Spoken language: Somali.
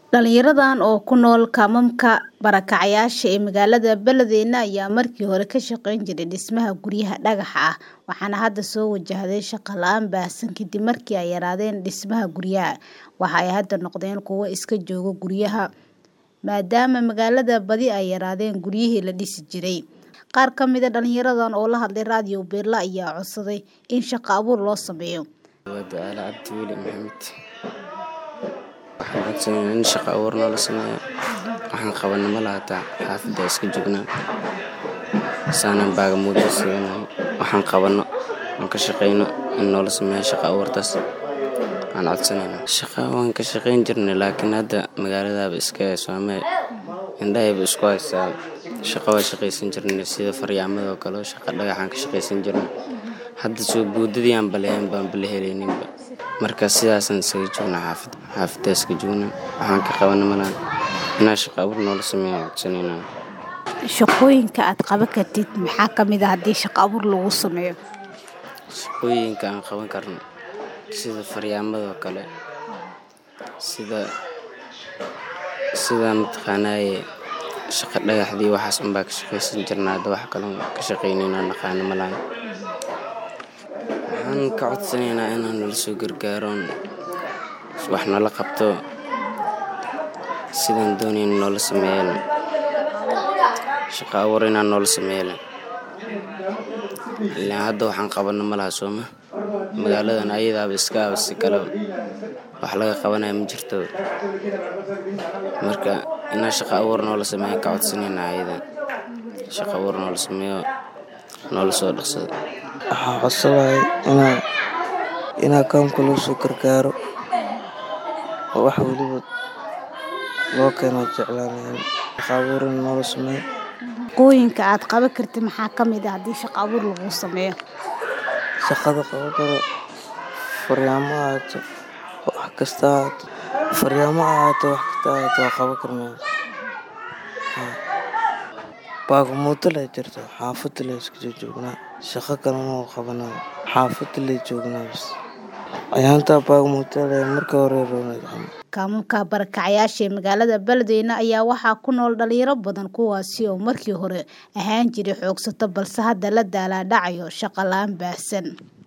Dhalinyaradan oo ku nool kaamamka barakacayaasha ee magaalada Beledweyne ayaa markii hore ka shaqayn jiray dhismaha guryaha dhagaxa ah waxaana hadda soo wajahday shaqo la'aan baahsan kadib markii ay yaraadeen dhismaha guryaha. Waxa ay hadda noqdeen kuwo iska jooga guryaha maadaama magaalada badi ay yaraadeen guryihii la dhisi jiray. Qaar ka mid ah dhalinyaradan oo la hadlay Radio Beela ayaa codsaday in shaqo abuur loo sameeyo. Waa Ducaale Cabdi Weli Maxamed. Waxaan codsanayaa in shaqo abuur noola sameeyo. Waxaan qabanno ma laha taa xaafadda iska joognaa. Saanan baagamuudo siinahay. Waxaan qabanno aan ka shaqeyno in noola sameeyo shaqo abuurtaas. Aan codsanaynaa. Shaqo waan ka shaqayn jirnay laakiin hadda magaaladaaba iska soomay. Indhahayba isku haysaa. Shaqo waa shaqaysan jirnay sida faryaamada oo kale shaqo dhagaxaan ka shaqaysan jirnay. Hadda soo boodadii aan baleeyan baan bale helayninba. Marka sidaasaan isaga joognaa xaafadda. Xaafadda iska joognaa. Waxaan ka qabanno ma laha. Inaa shaqo abuur noola sameeyo aan codsanaynaa. Shaqooyinka aad qaban kartid maxaa ka mid ah haddii shaqo abuur lagu sameeyo? Shaqooyinka aan qaban karno sida faryaamada oo kale. Sida sida mataqaanaaye shaqo dhagaxdii waxaas un baa ka shaqaysan jirnaa. Hadda wax kale oo ka shaqaynayno naqaano ma laha. Waxaan ka codsanaynaa inaan nala soo gargaaro wax nala qabto sidaan doonayno noola sameeyo. Shaqo abuur inaan noola sameeyo. Ilaa hadda waxaan qabanno ma laha sooma. Magaaladan ayadaaba iska ah si kale wax laga qabanayo ma jirto. Marka inaa shaqo abuur noola sameeyo ka codsanaynaa ayada. Shaqo abuur noola sameeyo noola soo dhaqsado. Waxaan codsanahay inaa inaa kaamka loo soo gargaaro oo wax waliba loo keeno jeclaanahay. Shaqo abuur in noola sameeyo. Shaqooyinka aad qaban kartid maxaa ka mid ah haddii shaqo abuur lagu sameeyo? Shaqada qaban karo faryaamo ha ahaato wax kasta ha ahaato. Faryaamo ha ahaato wax kasta ha ahaato waan qaban karnaa. Baagamuudo lee jirto xaafadda lee iska joognaa. Shaqo kale ma qabanaa. Xaafadda lee joognaa bas. Ayaanta baagamuudo lee marka hore rooneyd camal. Kaamamka barakacayaasha ee magaalada Beledweyne ayaa waxaa ku nool dhalinyaro badan kuwaasi oo markii hore ahaan jiray xoogsato balse hadda la daalaa dhacayo shaqo la'aan baahsan.